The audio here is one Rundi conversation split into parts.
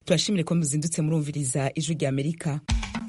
turashimire ko muzindutse murumviriza ijwi rya amerika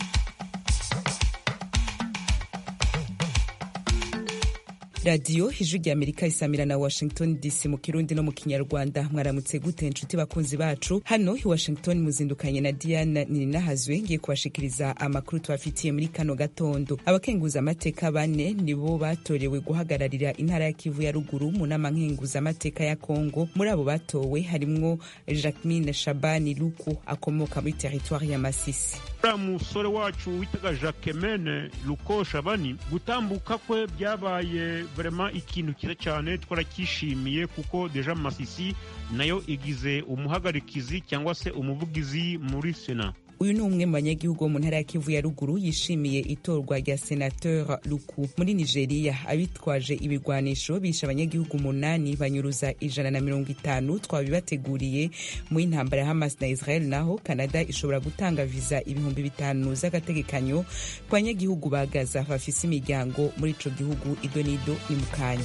radiyo ijwi rya amerika isamira na washington dc mu kirundi no mu kinyarwanda mwaramutse gute inshuti bakunzi bacu hano i washington muzindukanye na diana nininahazwe ngiye kubashikiriza amakuru tubafitiye muri kano gatondo abakenguza amateka bane nibo batorewe guhagararira intara ya kivu ya ruguru mu nama nkenguza amateka ya kongo muri abo batowe harimwo jacquemine shabani luku akomoka muri teritwari ya masisi uriya musore wacu witaga jacquemine luko shabani gutambuka kwe byabaye vrema ikintu cyiza cyane twaracyishimiye kuko deja masisi nayo igize umuhagarikizi cyangwa se umuvugizi muri sena uyu ni umwe mu banyagihugu bo mu ntara ya kivu ya ruguru yishimiye itorwa rya senateur luku muri nigeria abitwaje ibigwanisho bishe abanyagihugu umunani banyuruza ijana na mirongo itanu twabibateguriye mu y'intambara ya hamas na israel naho canada ishobora gutanga viza ibihumbi bitanu z'agategekanyo ku banyagihugu ba gaza bafise imiryango muri ico gihugu idonido ni mu kanya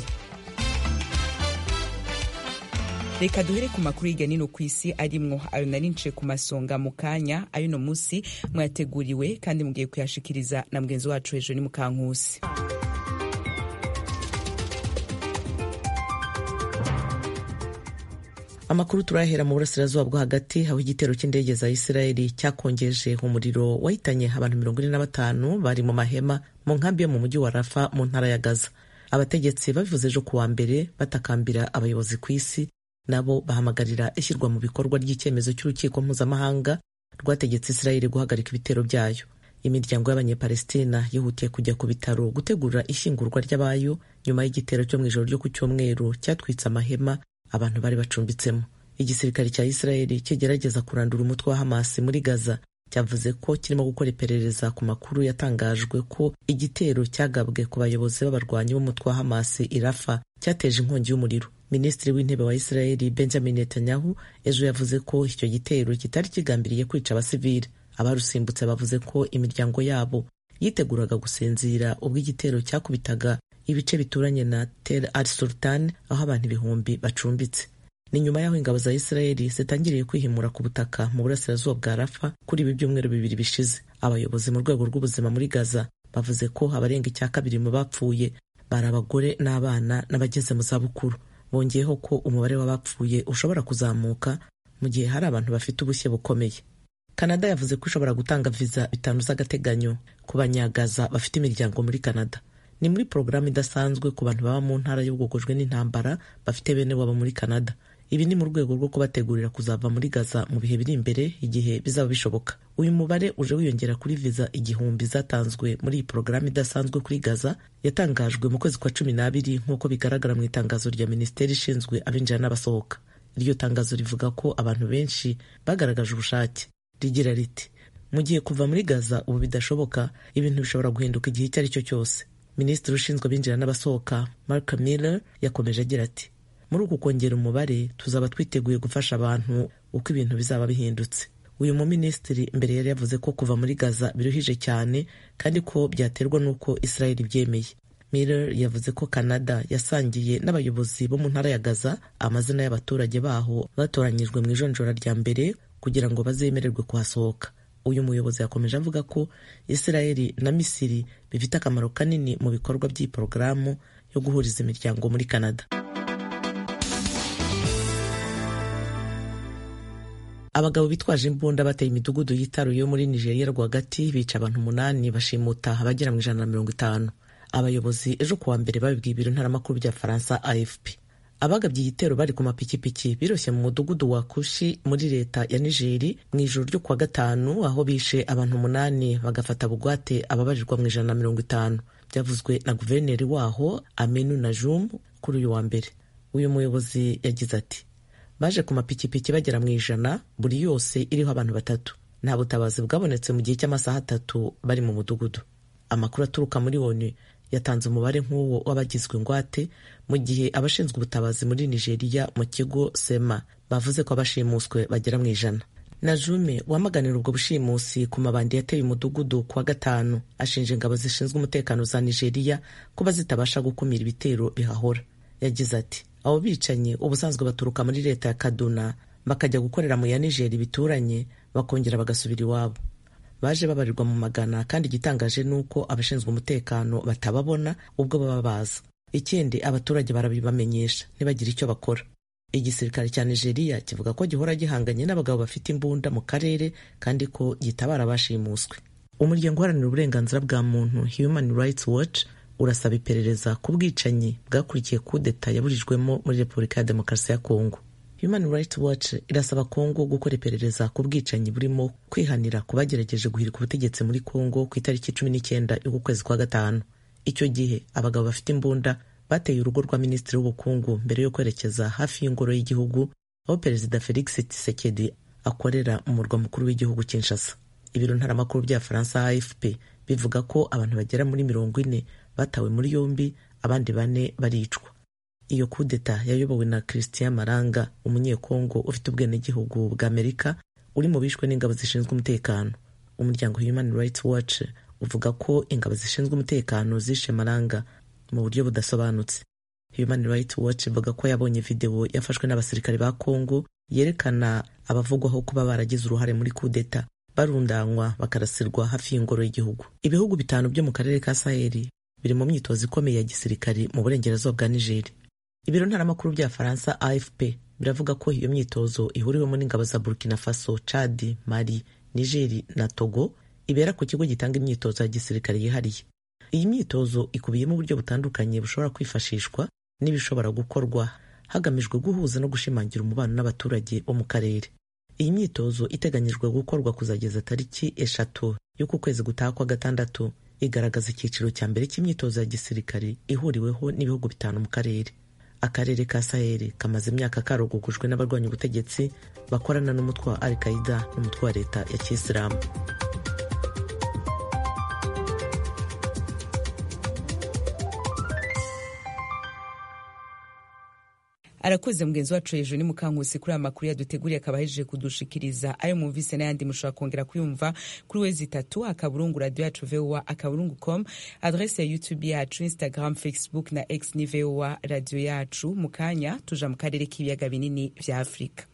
reka duhere ku makuru hirya nino ku isi arimwo ayo nari nce ku masonga mu kanya ayo no munsi mwateguriwe kandi mugiye kuyashikiriza na mugenzi wacu hejuru ni mukankusi amakuru turahera mu burasirazuba bwo hagati aho igitero cy'indege za isirayeli cyakongeje umuriro wahitanye abantu mirongo ine na batanu bari mu mahema mu nkambi yo mu mujyi wa rafa mu ntara ya gaza abategetsi babivuze ejo kuwa mbere batakambira abayobozi ku isi nabo bahamagarira ishyirwa mu bikorwa ry'icyemezo cy'urukiko mpuzamahanga rwategetse isirayeli guhagarika ibitero byayo imiryango y'abanyepalestina yihutiye kujya ku bitaro gutegura ishyingurwa ry'abayo nyuma y'igitero cyo mu ijoro ryo ku cyumweru cyatwitse amahema abantu bari bacumbitsemo igisirikare cya isirayeli kigerageza kurandura umutwe wa hamasi muri gaza cyavuze ko kirimo gukora iperereza ku makuru yatangajwe ko igitero cyagabwe ku bayobozi b'abarwanyi b'umutwe wa hamasi irafa cyateje inkongi y'umuriro minisitiri w'intebe wa isirayeli benjamin netanyahu ejo yavuze ko icyo gitero kitari kigambiriye kwica abasivili abarusimbutse bavuze ko imiryango yabo yiteguraga gusinzira ubwo igitero cyakubitaga ibice bituranye na tel al sultan aho abantu ibihumbi bacumbitse ni nyuma y'aho ingabo za isirayeli zitangiriye kwihimura ku butaka mu burasirazuba bwa rafa kuri ibi byumweru bibiri bishize abayobozi mu rwego rw'ubuzima muri gaza bavuze ko abarenga icya kabiri mu bapfuye bari abagore n'abana n'abageze mu zabukuru bongeyeho ko umubare w'abapfuye ushobora kuzamuka mu gihe hari abantu bafite ubushye bukomeye kanada yavuze ko ishobora gutanga viza bitanu z'agateganyo ku banyagaza bafite imiryango muri kanada ni muri porogaramu idasanzwe ku bantu baba mu ntara y'ubwogojwe n'intambara bafite bene wabo muri kanada ibi ni mu rwego rwo kubategurira kuzava muri gaza mu bihe biri imbere igihe bizaba bishoboka uyu mubare uje wiyongera kuri viza igihumbi zatanzwe muri iyi porogaramu idasanzwe kuri gaza yatangajwe mu kwezi kwa cumi n'abiri nk'uko bigaragara mu itangazo rya minisiteri ishinzwe abinjira n'abasohoka iryo tangazo rivuga ko abantu benshi bagaragaje ubushake rigira riti mu gihe kuva muri gaza ubu bidashoboka ibintu bishobora guhinduka igihe icyo ari cyo cyose minisitiri ushinzwe abinjira n'abasohoka mark miller yakomeje agira ati muri uku kongera umubare tuzaba twiteguye gufasha abantu uko ibintu bizaba bihindutse uyu muminisitiri mbere yari yavuze ko kuva muri gaza biruhije cyane kandi ko byaterwa n'uko israel byemeye miller yavuze ko canada yasangiye n'abayobozi bo mu ntara ya gaza amazina y'abaturage baho batoranyijwe mu ijonjora rya mbere kugira ngo bazemererwe kuhasohoka uyu muyobozi yakomeje avuga ko israel na misiri bifite akamaro kanini mu bikorwa by'iyi porogaramu yo guhuriza imiryango muri canada abagabo bitwaje imbunda bateye imidugudu yitaruye yo muri nigeria rwagati bica abantu umunani bashimuta abagera mu ijana na mirongo itanu abayobozi ejo kuwa mbere babibwiye ibiro ntaramakuru bya faransa afp abagabye igitero bari ku mapikipiki biroshye mu mudugudu wa kushi muri leta ya nigeri mu ijoro ryo kuwa gatanu aho bishe abantu umunani bagafata bugwate ababarirwa mu ijana na mirongo itanu byavuzwe na guverineri waho aminu najum kuri uyu wa mbere uyu muyobozi yagize ati baje ku mapikipiki bagera mu ijana buri yose iriho abantu batatu nta butabazi bwabonetse mu gihe cy'amasaha atatu bari mu mudugudu amakuru aturuka muri onu yatanze umubare nk'uwo w'abagizwe ingwate mu gihe abashinzwe ubutabazi muri nigeria mu kigo sema bavuze ko abashimuswe bagera mu ijana najume wamaganira ubwo bushimusi ku mabandi yateye umudugudu ku wa gatanu ashinja ingabo zishinzwe umutekano za nigeria kuba zitabasha gukumira ibitero bihahora yagize ati abo bicanyi ubusanzwe baturuka muri leta ya kaduna bakajya gukorera mu ya nigeri bituranye bakongera bagasubira iwabo baje babarirwa mu magana kandi igitangaje ni uko abashinzwe umutekano batababona ubwo baba baza ikindi abaturage barabibamenyesha ntibagire icyo bakora igisirikare cya nigeria kivuga ko gihora gihanganye n'abagabo bafite imbunda mu karere kandi ko gitabara abashimuswe umuryango uharanira uburenganzira bwa muntu human rights watch urasaba iperereza ku bwicanyi bwakurikiye kudeta yaburijwemo muri repubulika ya demokarasi ya kongo human rights watch irasaba kongo gukora iperereza ku bwicanyi burimo kwihanira ku bagerageje guhirika ubutegetsi muri kongo ku itariki cumi n'icyenda y'uku kwezi kwa gatanu icyo gihe abagabo bafite imbunda bateye urugo rwa minisitiri w'ubukungu mbere yo kwerekeza hafi y'ingoro y'igihugu aho perezida felix tshisekedi akorera mu murwa mukuru w'igihugu kinshasa ibiro ntaramakuru bya faransa afp bivuga ko abantu bagera muri mirongo ine batawe muri yombi abandi bane baricwa iyo kudeta yayobowe na christian maranga umunyekongo ufite ubwenegihugu bwa amerika uri mu bishwe n'ingabo zishinzwe umutekano umuryango human rights watch uvuga ko ingabo zishinzwe umutekano zishe maranga mu buryo budasobanutse human rights watch ivuga ko yabonye videwo yafashwe n'abasirikare ba congo yerekana abavugwaho kuba baragize uruhare muri kudeta barundanywa bakarasirwa hafi y'ingoro y'igihugu ibihugu bitanu byo mu karere ka saheli biri mu myitozo ikomeye ya gisirikari mu burengerazuba bwa nigeri ibiro ntaramakuru bya faransa afp biravuga ko iyo myitozo ihuriwemo n'ingabo za burkina faso chad mali nigeri na togo ibera ku kigo gitanga imyitozo ya gisirikare yihariye iyi myitozo ikubiyemo uburyo butandukanye bushobora kwifashishwa n'ibishobora gukorwa hagamijwe guhuza no gushimangira umubano n'abaturage bo mu karere iyi myitozo iteganyijwe gukorwa kuzageza tariki eshatu y'uku kwezi gutaha kwa gatandatu igaragaza icyiciro cya mbere cy'imyitozo ya gisirikare ihuriweho n'ibihugu bitanu mu karere akarere ka saheli kamaze imyaka karogogojwe n'abarwanya ubutegetsi bakorana n'umutwe wa al qaida n'umutwe wa leta ya kisilamu arakoze mugenzi wacu hejuru ni mukankusi kuri aya makuru yaduteguriye akaba ahejeje kudushikiriza ayo mwumvise n'ayandi mushobora kongera kuyumva kuri wezi itatu akaburungu radio yacu voa akaburungu com adrese ya youtube yacu instagram facebook na x ni voa radio yacu mu kanya tuja mu karere k'ibiyaga binini vya afurika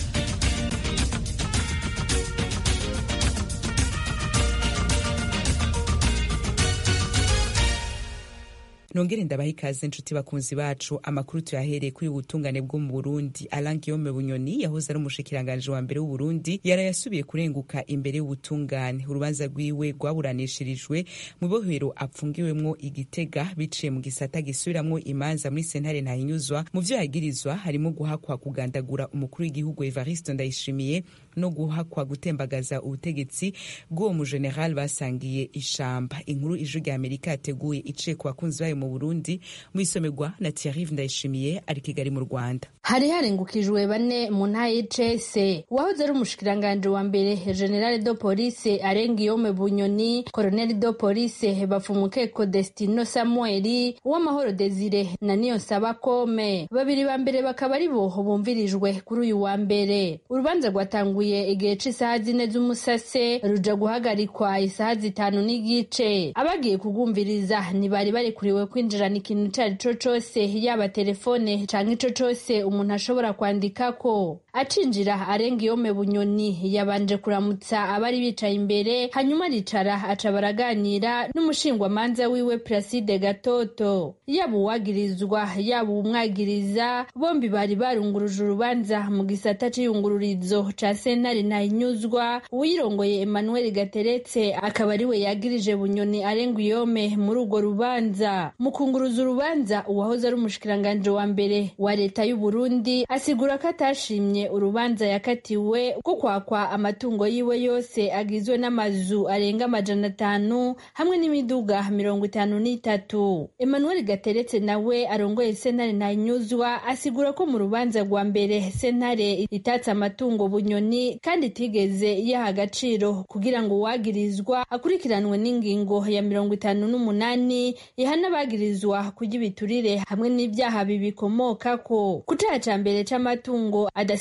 nongere ndabaha ikaze inshuti bakunzi bacu amakuru tuyahereye kuri ubutungane bwo mu burundi alain guillaume bunyoni yahoze ari umushikiranganji wa mbere w'uburundi yarayasubiye kurenguka imbere y'ubutungane urubanza rwiwe rwaburanishirijwe mu bohero apfungiwemwo igitega biciye mu gisata gisubiramwo imanza muri sentare ntahinyuzwa mu vyo yagirizwa harimo guhakwa kugandagura umukuru w'igihugu evariste ndayishimiye no guhakwa gutembagaza ubutegetsi bw'uwo mujeneral basangiye ishamba inkuru ijwi rya amerika yateguye iciye ku bakunzi bayo mu burundi mu isomerwa na thierry ndayishimiye ari kigali mu rwanda hari harengukijwe bane mu ntara y'icese uwahoze ari umushikiranganji wa mbere generale do police arengiyome bunyoni colonel do police bafumukeko destino samueli uwamahoro desire na niyonsaba kome babiri ba mbere bakaba ari bo bumvirijwe kuri uyu wa mbere urubanza rwatanguye igihe c'isaha zine z'umusase ruja guhagarikwa isaha zitanu n'igice abagiye kugumviriza ntibari barikuriwe kwinjirana ikintu ico ari co cose yaba telefone canke ico cose umuntu ashobora kwandikako acinjira arenga iyome bunyoni yabanje kuramutsa abari bicaye imbere hanyuma aricara aca baraganira n'umushingwamanza wiwe Placide Gatoto yaba uwagirizwa yaba umwagiriza bombi bari barunguruje urubanza mu gisata c'iyungururizo ca sentare ntahinyuzwa uwirongoye Emmanuel Gateretse akaba ariwe yagirije bunyoni arenga iyome muri urwo rubanza mu kunguruza urubanza uwahoze ari umushikiranganji wa mbere wa leta y'u Burundi asigura ko atashimye urubanza yakatiwe ko kwakwa amatungo yiwe yose agizwe n'amazu arenga amajana atanu hamwe n'imiduga mirongo itanu n'itatu emmanuel gateretse nawe arongoye sentare ntahinyuzwa asigura ko mu rubanza rwa mbere sentare itatse amatungo bunyoni kandi itigeze iyaha agaciro kugira ngo uwagirizwa akurikiranwe n'ingingo ya mirongo itanu n'umunani ihana abagirizwa kurya ibiturire hamwe n'ibyaha bibikomokako ku caha ca mbere c'amatungo adasi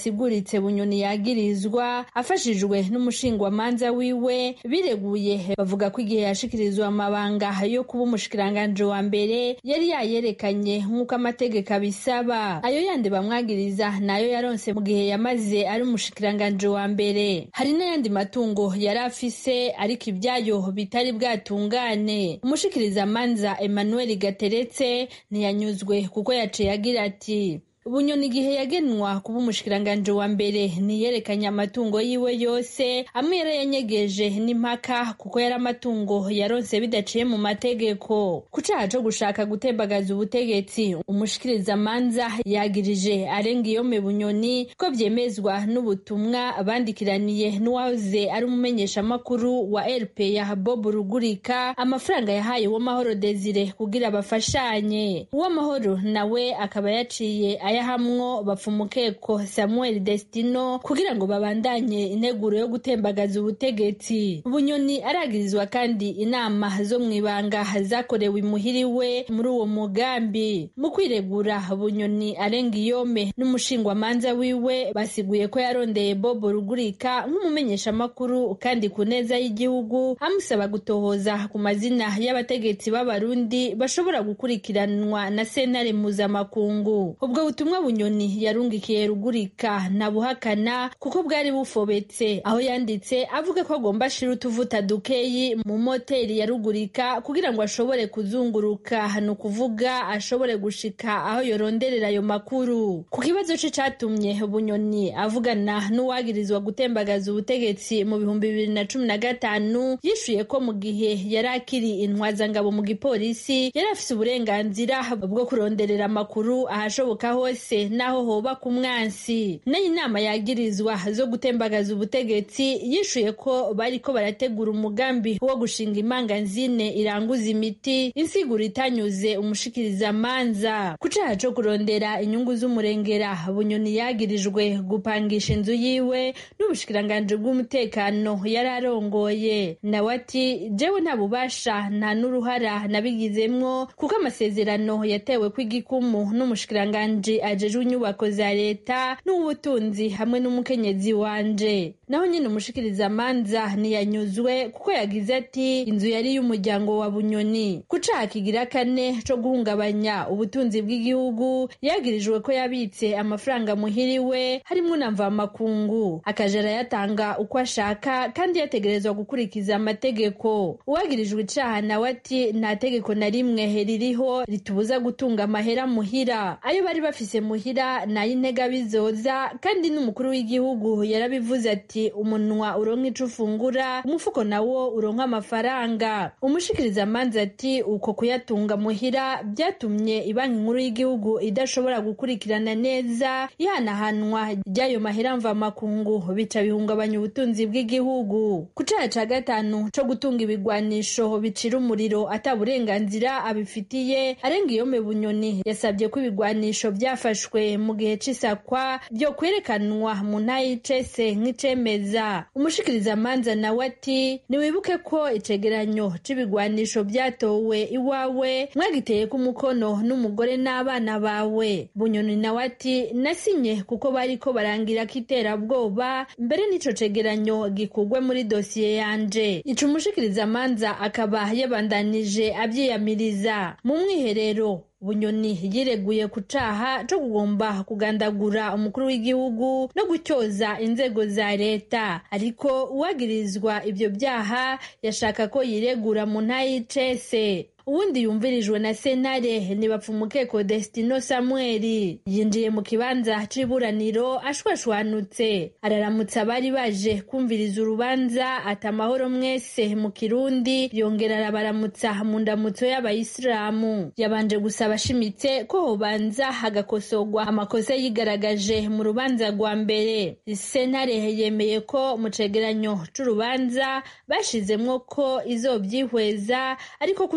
asiguritse bunyoni yagirizwa afashijwe n'umushingwamanza wiwe bireguye bavuga ko igihe yashikirizwa amabanga yo kuba umushikiranganji wa mbere yari yayerekanye nk'uko amategeko abisaba ayo yandi bamwagiriza nayo yaronse mu gihe yamaze ari umushikiranganji wa mbere hari n'ayandi matungo yari afise ariko ibyayo bitari bwatungane umushikirizamanza emmanuel gateretse ntiyanyuzwe kuko yaciye agira ati bunyoni igihe yagenwa kuba umushikiranganji wa mbere ntiyerekanye amatungo yiwe yose amwe yarayanyegeje n'impaka kuko yari amatungo yaronse bidaciye mu mategeko ku caha co gushaka gutembagaza ubutegetsi umushikirizamanza yagirije arenga iyome bunyoni ko vyemezwa n'ubutumwa bandikiraniye n'uwahoze ari umumenyeshamakuru wa rp ya bob rugurika amafaranga yahaye uwamahoro desire kugira bafashanye uwamahoro nawe akaba yaciye ayahamwo bapfa umukeko samuel destino kugira ngo babandanye integuro yo gutembagaza ubutegetsi bunyoni aragirizwa kandi inama zo mu ibanga zakorewe imuhiri we muri uwo mugambi mu kwiregura bunyoni arenga iyome n'umushingwamanza wiwe basiguye ko yarondeye bob rugurika nk'umumenyeshamakuru kandi ku neza y'igihugu amusaba gutohoza ku mazina y'abategetsi b'abarundi bashobora gukurikiranwa na sentare mpuzamakungu ubwo butumwa bunyoni yarungikiye rugurika ntabuhakana kuko bwari bufobetse aho yanditse avuga ko agomba ashira utuvuta dukeyi mu moteri ya rugurika kugira ngo ashobore kuzunguruka ni ukuvuga ashobore gushika aho yoronderera ayo makuru ku kibazo ce catumye bunyoni avugana n'uwagirizwa gutembagaza ubutegetsi mu bihumbi bibiri na cumi na gatanu yishuye ko mu gihe yari akiri intwazangabo mu gipolisi yari afise uburenganzira bwo kuronderera amakuru ahashoboka hose naho hoba ku mwansi nayo inama yagirizwa zo gutembagaza ubutegetsi yishuye ko bariko barategura umugambi wo gushinga imanganzine iranguza imiti insiguro itanyuze umushikirizamanza ku caha co kurondera inyungu z'umurengera bunyoni yagirijwe gupangisha inzu yiwe n'ubushikiranganji bw'umutekano yari arongoye nawe ati jewe nta bubasha nta n'uruhara nabigizemwo kuko amasezerano yatewe kw'igikumu n'umushikiranganji ajejwe inyubako za leta n'ubutunzi hamwe n'umukenyezi wanje naho nyine umushikirizamanza ntiyanyuzwe kuko yagize ati inzu yari y'umuryango wa bunyoni ku caha kigira kane co guhungabanya ubutunzi bw'igihugu yagirijwe ko yabitse amafaranga muhiriwe harimwo na mvamakungu akaja arayatanga uko ashaka kandi yategerezwa gukurikiza amategeko uwagirijwe icaha nawe ati nta tegeko na rimwe ririho ritubuza gutunga amahera muhira ayo bari bafise muhira n'ay'intega bizoza kandi n'umukuru w'igihugu yarabivuze ati umunwa uronka ico ufungura umufuko nawo uronka amafaranga umushikirizamanza ati uko kuyatunga muhira byatumye ibanki nkuru y'igihugu idashobora gukurikirana neza ihanahanwa ry'ayo mahera mvamakungu bica bihungabanya ubutunzi bw'igihugu ku caha ca gatanu co gutunga ibigwanisho bicira umuriro ata burenganzira abifitiye arenga iyome bunyoni yasabye ko ibigwanisho byafashwe mu gihe c'isakwa byo kwerekanwa mu nta y'icese nk'icemeza umushikirizamanza nawe ati niwibuke ko icegeranyo c'ibigwanisho byatowe iwawe mwagiteye ko umukono n'umugore n'abana bawe bunyoni nawe ati nasinye kuko bariko barangira ko iterabwoba mbere n'ico cegeranyo gikugwe muri dosiye yanje ico umushikirizamanza akaba yabandanije avyiyamiriza mu mwiherero bunyoni yireguye ku caha co kugomba kugandagura umukuru w'igihugu no gutyoza inzego za leta ariko uwagirizwa ivyo vyaha yashaka ko yiregura mu ntayicese uwundi yumvirijwe na senare ntibapfumukeko destino samueli yinjiye mu kibanza c'iburaniro ashwashwanutse araramutsa abari baje kumviriza urubanza ati amahoro mwese mu kirundi yongera arabaramutsa mu ndamutso y'abayisilamu yabanje gusaba ashimitse ko hobanza hagakosorwa amakosa yigaragaje mu rubanza rwa mbere senare yemeye ko mu cegeranyo c'urubanza bashizemwo ko izovyihweza ariko ko urubanza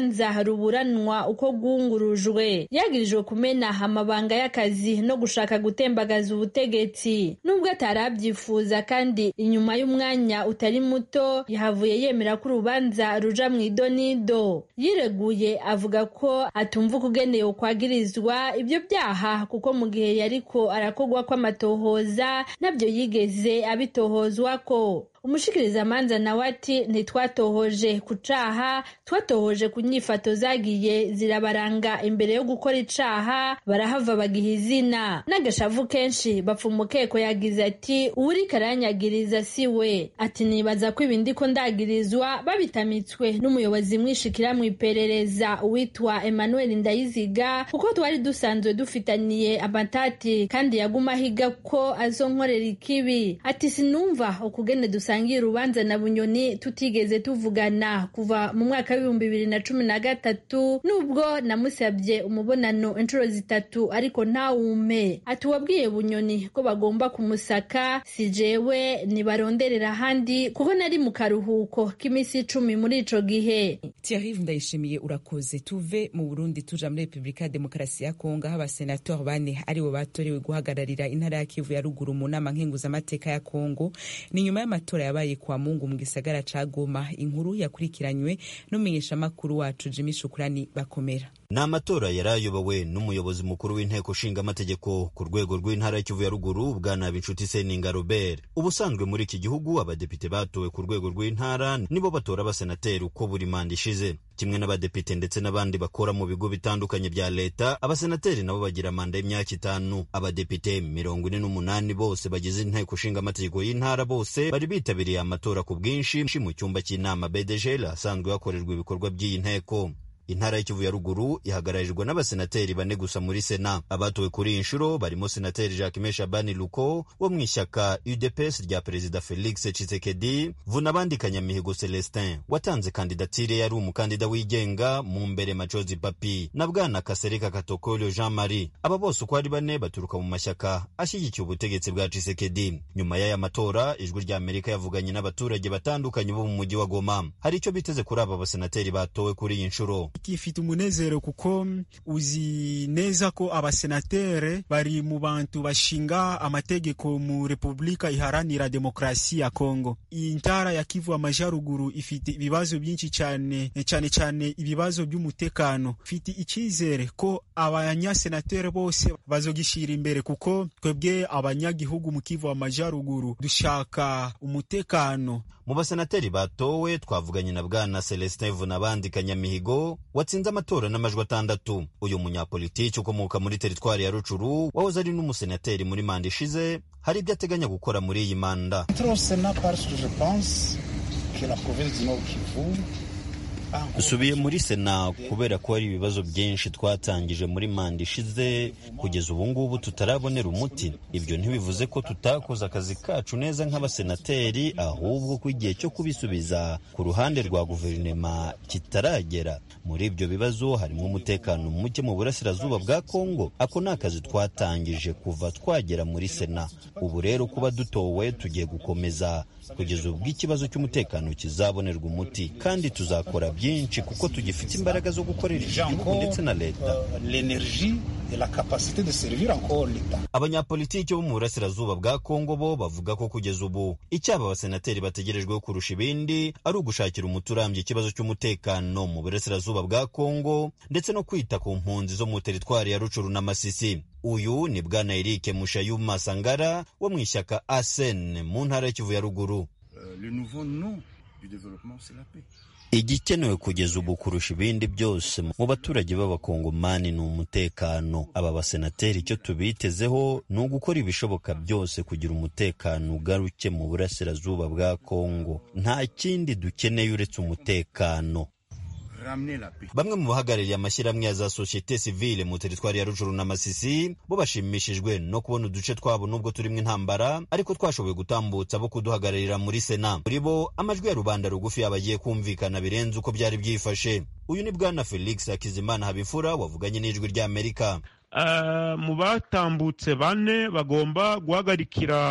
urubanza ruburanwa uko rwungurujwe yagirijwe kumena amabanga y'akazi no gushaka gutembagaza ubutegetsi nubwo atarabyifuza kandi inyuma y'umwanya utari muto yahavuye yemera ko urubanza ruja mu idonido yireguye avuga ko atumva ukugeneye ukwagirizwa ibyo byaha kuko mu gihe yariko arakogwa kw'amatohoza nabyo yigeze abitohozwa ko umushikirizamanza nawe ati ntitwatohoje ku caha twatohoje ku nyifato zagiye zirabaranga imbere yo gukora icaha barahava bagiha izina n'agashavu kenshi bapfa umukeko yagize ati uwuriko aranyagiriza si we ati nibaza ko ibindi ko ndagirizwa babitamitswe n'umuyobozi mwishikira mu iperereza uwitwa emmanuel ndayiziga kuko twari dusanzwe dufitaniye amatati kandi yaguma ahiga ko azonkorera ikibi ati sinumva ukugene dusangiye urubanza na bunyoni tutigeze tuvugana kuva mu mwaka w'ibihumbi bibiri na cumi na gatatu nubwo namusabye umubonano inshuro zitatu ariko ntawume ati wabwiye bunyoni ko bagomba kumusaka si jewe nibaronderera ahandi kuko nari mu karuhuko k'iminsi icumi muri ico gihe Thierry ndayishimiye urakoze tuve mu Burundi tuja muri Republika ya Demokarasi ya Kongo aho abasenatori bane aribo batorewe guhagararira intara ya Kivu ya ruguru mu nama nkenguzamateka ya Kongo ni nyuma y'amatora yabaye kwa Mungu mu gisagara ca Goma inkuru yakurikiranywe n'umumenyeshamakuru wacu Jimmy Shukurani bakomera ni amatora yari ayobowe n'umuyobozi mukuru w'inteko nshinga amategeko ku rwego rw'intara y'ikivu ya ruguru bwana binshuti seninga robert ubusanzwe muri iki gihugu abadepite batowe ku rwego rw'intara nibo batora abasenateri uko buri manda ishize kimwe n'abadepite ndetse n'abandi bakora mu bigo bitandukanye bya leta abasenateri nabo bagira manda y'imyaka itanu abadepite mirongo ine n'umunani bose bagize inteko nshinga amategeko y'intara bose bari bitabiriye amatora ku bwinshi mu cyumba cy'inama bedegel ahasanzwe hakorerwa ibikorwa by'iyi nteko intara y'ikivu ya ruguru ihagararijwe n'abasenateri bane gusa muri sena abatowe kuri iyi nshuro barimo senateri jacquemain shabani luko wo mu ishyaka udps rya perezida felix tshisekedi vunabandi kanyamihigo celestin watanze kandidatire yari umukandida wigenga mu mbere macozi papi na bwana kasereka katokolyo jean marie aba bose uko ari bane baturuka mu mashyaka ashyigikiye ubutegetsi bwa tshisekedi nyuma y'aya matora ijwi rya amerika yavuganye n'abaturage batandukanye bo mu mujyi wa goma hari icyo biteze kuri aba basenateri batowe kuri iyi nshuro ifite umunezero kuko uzi neza ko abasenatere bari mu bantu bashinga amategeko mu repubulika iharanira demokarasi ya kongo iyi ntara ya kivu amajyaruguru ifite ibibazo byinshi cyane cyane cyane ibibazo by'umutekano ifite icyizere ko abanyasenatere bose bazogishyira imbere kuko twebwe abanyagihugu mu kivu amajyaruguru dushaka umutekano mu basenateri batowe twavuganye na bwana celestin vunabandi kanyamihigo watsinze amatora n'amajwi atandatu uyu munyapolitiki ukomoka muri teritwari ya rucuru wahoze ari n'umusenateri muri manda ishize hari ibyo ateganya gukora muri iyi manda dusubiye muri sena kubera ko hari ibibazo byinshi twatangije muri manda ishize kugeza ubu ngubu tutarabonera umuti ibyo ntibivuze ko tutakoze akazi kacu neza nk'abasenateri ahubwo ko igihe cyo kubisubiza ku ruhande rwa guverinoma kitaragera muri ibyo bibazo harimo umutekano muke mu burasirazuba bwa kongo ako ni akazi twatangije kuva twagera muri sena ubu rero kuba dutowe tugiye gukomeza kugeza ubwo ikibazo cy'umutekano kizabonerwa umuti kandi tuzakora byinshi kuko tugifite imbaraga zo gukorera igihugu ndetse na leta abanyapolitiki bo mu burasirazuba bwa kongo bo bavuga ko kugeza ubu icyaba abasenateri bategerejweho kurusha ibindi ari ugushakira umuti urambye ikibazo cy'umutekano mu burasirazuba bwa kongo ndetse no kwita ku mpunzi zo mu teritwari ya rucuru na masisi uyu ni bwana erike mushayuma sangara wo mu ishyaka asen mu ntara y'ikivu ya ruguru igikenewe kugeza ubu kurusha ibindi byose mu baturage b'abakongomani ni umutekano aba basenateri icyo tubitezeho ni ugukora ibishoboka byose kugira umutekano ugaruke mu burasirazuba bwa kongo nta kindi dukeneye uretse umutekano bamwe mu bahagarariye amashyirahamwe ya za sosiyete sivile mu teritwari ya rujuru na masisi bo bashimishijwe no kubona uduce twabo nubwo turimo intambara ariko twashoboye gutambutsa bo kuduhagararira muri sena muri bo amajwi ya rubanda rugufi yabagiye kumvikana birenze uko byari byifashe uyu ni bwana felix hakizimana habifura wavuganye n'ijwi ry'amerika mu batambutse bane bagomba guhagarikira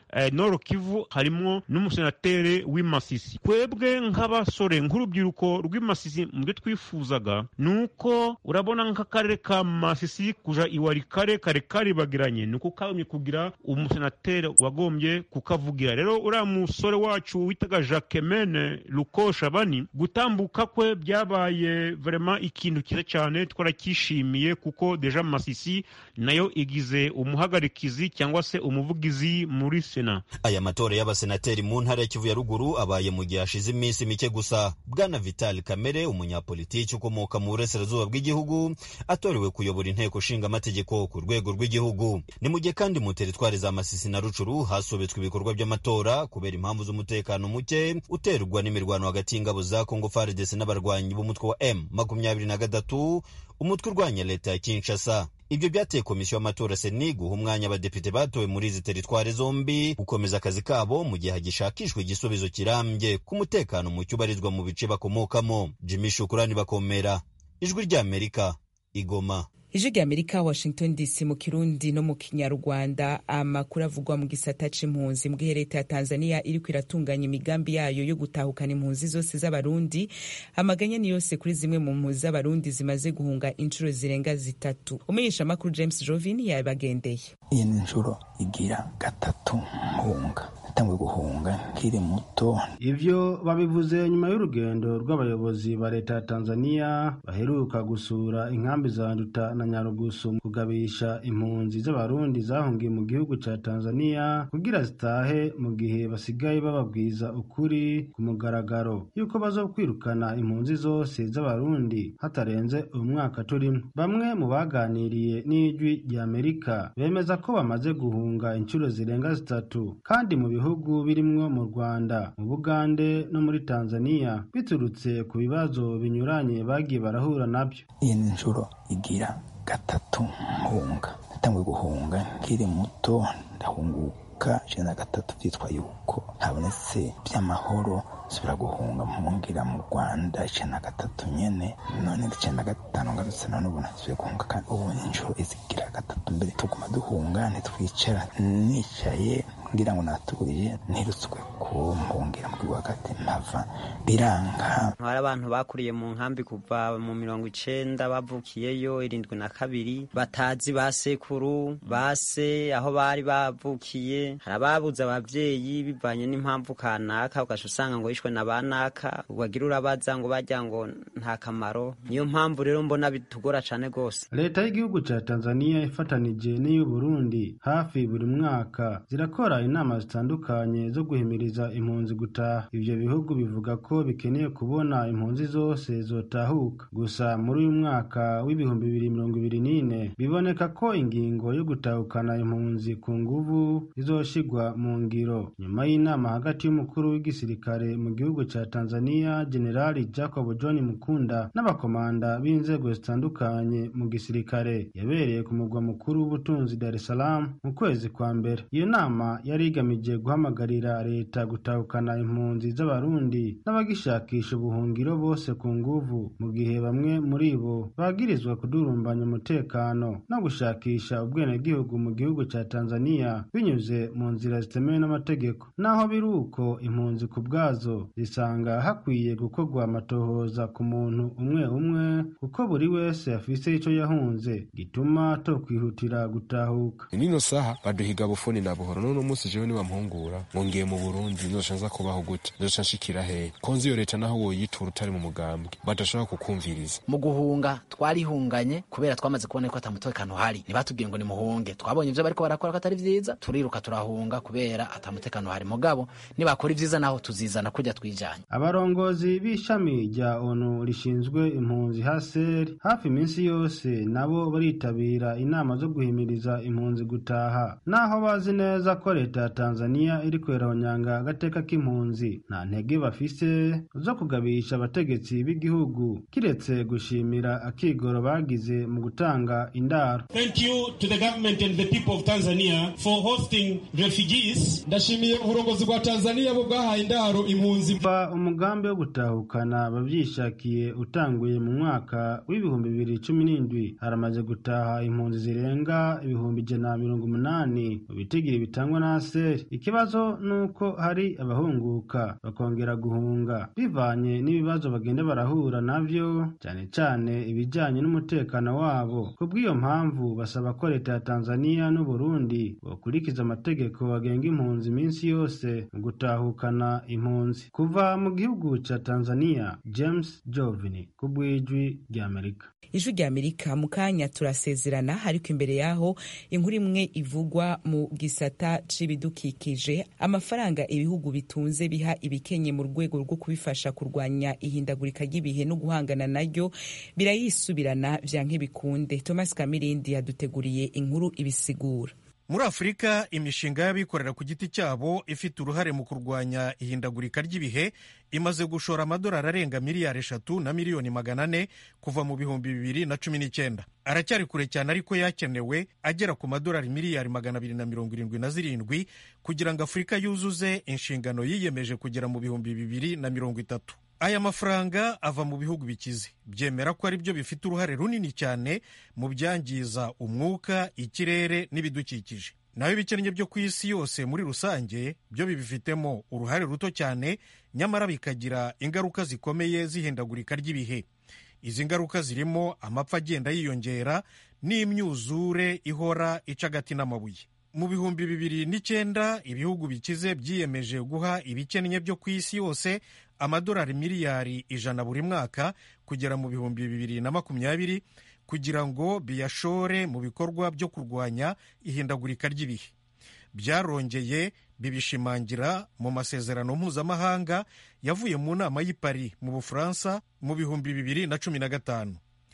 eh, noro kivu harimwo n'umusenateri w'imasisi twebwe nk'abasore nk'urubyiruko rw'imasisi mu byo twifuzaga ni uko urabona nk'akarere ka masisi kuja iwarikare kare karibagiranye ni uko kabonye kugira umusenateri wagombye kukavugira rero uriya musore wacu witaga jacquemene luko shabani gutambuka kwe byabaye vrema ikintu cyiza cyane twarakishimiye kuko deja masisi nayo igize umuhagarikizi cyangwa se umuvugizi muri sena aya matora y'abasenateri mu ntara ya kivu ya ruguru abaye mu gihe hashize iminsi mike gusa bwana vital kamere umunyapolitiki ukomoka mu burasirazuba bw'igihugu atorewe kuyobora inteko ishinga amategeko ku rwego rw'igihugu ni mu gihe kandi mu teritwari za masisi na rucuru hasobetswe ibikorwa by'amatora kubera impamvu z'umutekano muke uterwa n'imirwano hagati y'ingabo za kongo faridesi n'abarwanyi b'umutwe wa m makumyabiri na gatatu umutwe urwanya leta ya kinshasa ibyo byateye komisiyo y'amatora seni guha umwanya abadepite batowe muri izi teritwari zombi gukomeza akazi kabo mu gihe hagishakishwa igisubizo kirambye ku mutekano muke ubarizwa mu bice bakomokamo jimmy shukurani bakomera ijwi ry'amerika igoma ijwi rya amerika washington dc mu kirundi no mu kinyarwanda amakuru avugwa mu gisata c'impunzi mbwihe leta ya tanzania iriko iratunganya imigambi yayo yo gutahukana impunzi zose z'abarundi amaganya ni yose kuri zimwe mu mpunzi z'abarundi zimaze guhunga inshuro zirenga zitatu umenyesha amakuru james jovin yabagendeye iyi ni inshuro igira gatatu mpunga natanguye guhunga nkiri muto ivyo babivuze nyuma y'urugendo rw'abayobozi ba leta ya tanzania baheruka gusura inkambi za nduta na nyarugusu mu kugabisha impunzi z'abarundi zahungiye mu gihugu ca tanzania kugira zitahe mu gihe basigaye bababwiza ukuri ku mugaragaro yuko bazokwirukana impunzi zose z'abarundi hatarenze umwaka turimo bamwe mu baganiriye n'ijwi rya amerika bemeza ko bamaze guhunga inshuro zirenga zitatu kandi mu bihugu birimwo mu rwanda mu bugande no muri tanzania biturutse ku bibazo binyuranye bagiye barahura nabyo iyi ni inshuro igira gatatu mpunga natanguye guhunga nkiri muto ndahunguka ijana na gatatu byitwa yuko habonetse by'amahoro nsubira guhunga mpungira mu rwanda ijana na gatatu nyene none ijana na gatanu ngarutse none ubu nasubiye guhunga kandi ubu ni inshuro izigira gatatu mbere tuguma duhunga ntitwicara nicaye ngira ngo naturiye ntirutswe ku mpungira mu gihugu hagati mpava biranga hari abantu bakuriye mu nkambi kuva mu mirongo icenda bavukiyeyo irindwi na kabiri batazi ba sekuru base aho bari bavukiye hari ababuze abavyeyi bivanye n'impamvu kanaka ugaca usanga ngo yishwe na banaka wagira urabaza ngo bajya ngo nta kamaro niyo mpamvu rero mbona bitugora cane gose leta y'igihugu ca tanzania ifatanije n'iy'uburundi hafi buri mwaka zirakora inama zitandukanye zo guhimiriza impunzi gutaha ivyo bihugu bivuga ko bikeneye kubona impunzi zose zotahuka gusa muri uyu mwaka w'ibihumbi bibiri mirongo ibiri n'ine biboneka ko ingingo yo gutahukana impunzi ku nguvu izoshigwa mu ngiro nyuma y'inama hagati y'umukuru w'igisirikare mu gihugu ca tanzania generali jacob john mukunda n'abakomanda b'inzego zitandukanye mu gisirikare yabereye ku mugwa mukuru w'ubutunzi dar es salaam mu kwezi kwa mbere iyo nama yari igamije guhamagarira leta gutahukana impunzi z'abarundi n'abagishakisha ubuhungiro bose ku nguvu mu gihe bamwe muri bo bagirizwa kudurumbanya umutekano no gushakisha ubwenegihugu mu gihugu ca tanzania binyuze mu nzira zitemewe n'amategeko naho biri uko impunzi ku bwazo zisanga hakwiye gukorwa amatohoza ku muntu umwe umwe kuko buri wese afise ico yahunze gituma tokwihutira gutahuka nino saha baduhiga bufuni na buhoro none umunsi jewe nibampungura ngo ngiye mu burundi nzoca nza kubaho gute nzoca nshikira hehe konzi iyo leta naho woyitura utari mu mugambwe badashobora kukumviriza mu guhunga twarihunganye kubera twamaze kubona ko ata mutekano uhari ntibatubwiye ngo nimuhunge twabonye ivyo bariko barakora ko atari vyiza turiruka turahunga kubera ata mutekano uhari mugabo nibakora ivyiza naho tuzizana kurya twijanye abarongozi b'ishami rya onu rishinzwe impunzi haseri hafi iminsi yose nabo baritabira inama zo guhimiriza impunzi gutaha naho bazi neza ko leta ya tanzania iri kwerahonyanga agateka k'impunzi nta ntege bafise zo kugabisha abategetsi b'igihugu kiretse gushimira akigoro bagize mu gutanga indaro Thank you to the government and the people of Tanzania for hosting refugees. ndashimiye uburongozi bwa tanzania bwo bwahaye indaro impunzi kuva umugambi wo gutahukana abavyishakiye utanguye mu mwaka w'ibihumbi bibiri cumi n'indwi haramaze gutaha impunzi zirenga ibihumbi ijana na mirongo umunani mu bitigiri bitangwa na haseri ikibazo ni uko hari abahunguka bakongera guhunga bivanye n'ibibazo bagenda barahura navyo cyane cyane ibijyanye n'umutekano wabo ku bw'iyo mpamvu basaba ko leta ya tanzania n'uburundi bokurikiza amategeko agenga impunzi iminsi yose mu gutahukana impunzi kuva mu gihugu cya tanzania james jovini ku bw'ijwi ry'amerika ijwi rya amerika mu kanya turasezerana ariko imbere yaho inkuru imwe ivugwa mu gisata c'ibidukikije amafaranga ibihugu bitunze biha ibikenye mu rwego rwo kubifasha kurwanya ihindagurika ry'ibihe no guhangana naryo birayisubirana vya nk'ibikunde thomas kamirindi yaduteguriye inkuru ibisigura muri afurika imishinga y'abikorera ku giti cyabo ifite uruhare mu kurwanya ihindagurika ry'ibihe imaze gushora amadolari arenga miliyari eshatu na miliyoni magana ane kuva mu bihumbi bibiri na cumi n'icyenda aracyari kure cyane ariko yakenewe agera ku madolari miliyari magana abiri na mirongo irindwi na zirindwi kugira ngo afurika yuzuze inshingano yiyemeje kugera mu bihumbi bibiri na mirongo itatu aya mafaranga ava mu bihugu bikize byemera ko ari byo bifite uruhare runini cyane mu byangiza umwuka ikirere n'ibidukikije naho ibikennye byo ku isi yose muri rusange byo bibifitemo uruhare ruto cyane nyamara bikagira ingaruka zikomeye zihindagurika ry'ibihe izi ngaruka zirimo amapfa agenda yiyongera n'imyuzure ihora ica agati n'amabuye mu bihumbi bibiri n'icyenda ibihugu bikize byiyemeje guha ibikennye byo ku isi yose amadolari miliyari ijana buri mwaka kugera mu bihumbi bibiri na makumyabiri kugira ngo biyashore mu bikorwa byo kurwanya ihindagurika ry'ibihe byarongeye bibishimangira mu masezerano mpuzamahanga yavuye mu nama y'i Paris mu bufaransa mu bihumbi bibiri na cumi na gatanu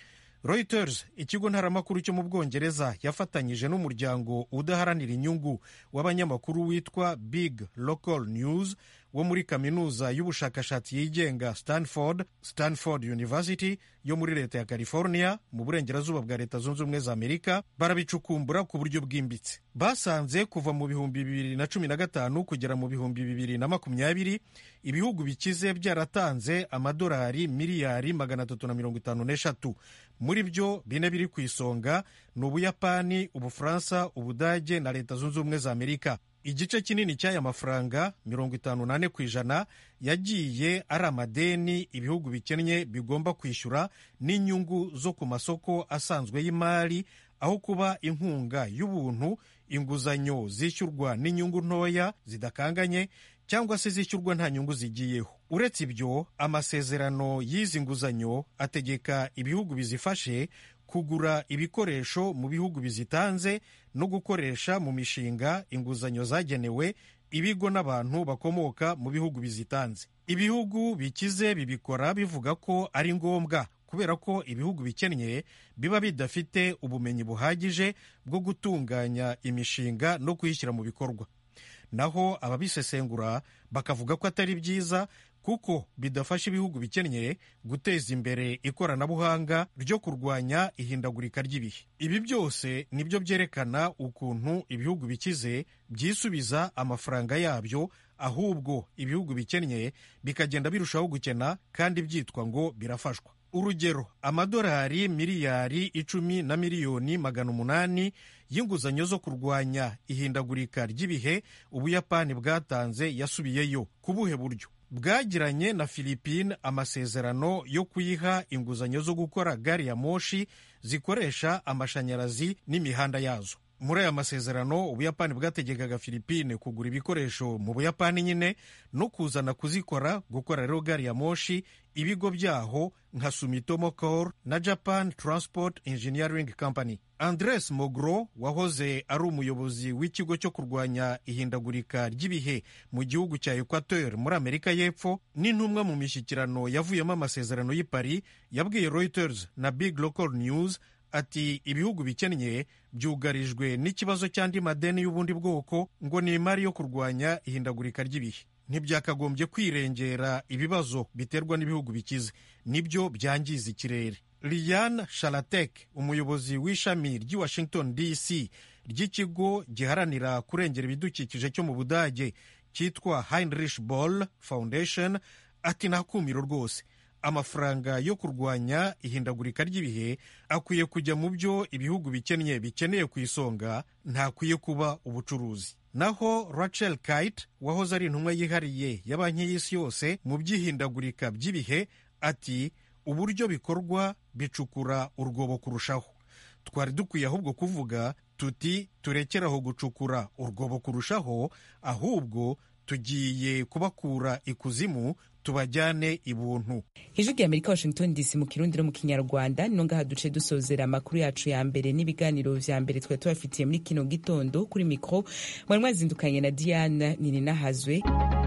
Reuters ikigo ntaramakuru cyo mu bwongereza yafatanyije n'umuryango udaharanira inyungu w'abanyamakuru witwa Big Local News wo muri kaminuza y'ubushakashatsi yigenga Stanford Stanford University yo muri leta ya California mu burengerazuba bwa leta zunze ubumwe za Amerika barabicukumbura ku buryo bwimbitse basanze kuva mu bihumbi bibiri na cumi na gatanu kugera mu bihumbi bibiri na makumyabiri ibihugu bikize byaratanze amadolari miliyari magana atatu na mirongo itanu n'eshatu muri byo bine biri ku isonga ni ubuyapani ubufaransa ubudage na leta zunze ubumwe za amerika igice kinini cy'aya mafaranga mirongo itanu n'ane ku ijana yagiye ari amadeni ibihugu bikennye bigomba kwishyura n'inyungu zo ku masoko asanzwe y'imari aho kuba inkunga y'ubuntu inguzanyo zishyurwa n'inyungu ntoya zidakanganye cyangwa se zishyurwa nta nyungu zigiyeho uretse ibyo amasezerano y'izi nguzanyo ategeka ibihugu bizifashe kugura ibikoresho mu bihugu bizitanze no gukoresha mu mishinga inguzanyo zagenewe ibigo n'abantu bakomoka mu bihugu bizitanze ibihugu bikize bibikora bivuga ko ari ngombwa kubera ko ibihugu bikennye biba bidafite ubumenyi buhagije bwo gutunganya imishinga no kuyishyira mu bikorwa naho ababisesengura bakavuga ko atari byiza kuko bidafasha ibihugu bikennye guteza imbere ikoranabuhanga ryo kurwanya ihindagurika ry'ibihe ibi byose nibyo byerekana ukuntu ibihugu bikize byisubiza amafaranga yabyo ahubwo ibihugu bikennye bikagenda birushaho gukena kandi byitwa ngo birafashwa urugero amadolari miliyari icumi na miliyoni magana umunani y'inguzanyo zo kurwanya ihindagurika ry'ibihe ubuyapani bwatanze yasubiyeyo ku buhe buryo bwagiranye na Philippine amasezerano yo kuyiha inguzanyo zo gukora gari ya moshi zikoresha amashanyarazi n'imihanda yazo muri aya masezerano ubuyapani bwategekaga Philippine kugura ibikoresho mu buyapani nyine no kuzana kuzikora gukora rero gari ya moshi ibigo byaho nka Sumitomo Core na Japan Transport Engineering Company Andres Mogro wahoze ari umuyobozi w'ikigo cyo kurwanya ihindagurika ry'ibihe mu gihugu cya Equateur muri Amerika y'Epfo n'intumwa mu mishyikirano yavuyemo amasezerano y'i Paris yabwiye Reuters na Big Local News ati ibihugu bikennye byugarijwe n'ikibazo cy'andi madeni y'ubundi bwoko ngo ni imari yo kurwanya ihindagurika ry'ibihe ntibyakagombye kwirengera ibibazo biterwa n'ibihugu bikize nibyo byangiza ikirere Liane Shalatek umuyobozi w'ishami ry'i Washington DC ry'ikigo giharanira kurengera ibidukikije cyo mu Budage cyitwa Heinrich Boll Foundation ati nta kumiro rwose amafaranga yo kurwanya ihindagurika ry'ibihe akwiye kujya mu byo ibihugu bikennye bikeneye ku isonga ntakwiye kuba ubucuruzi naho rachel kite wahoze ari intumwa yihariye ya banki y'isi yose mu by'ihindagurika by'ibihe ati uburyo bikorwa bicukura urwobo kurushaho twari dukwiye ahubwo kuvuga tuti turekeraho gucukura urwobo kurushaho ahubwo tugiye kubakura ikuzimu tubajyane ibuntu ijwi rya amerika washington dc mu kirundi no mu kinyarwanda nino ngaha duce dusozera amakuru yacu ya mbere n'ibiganiro vya mbere twari tubafitiye muri kino gitondo kuri mikro mwari mwazindukanye na diana nininahazwe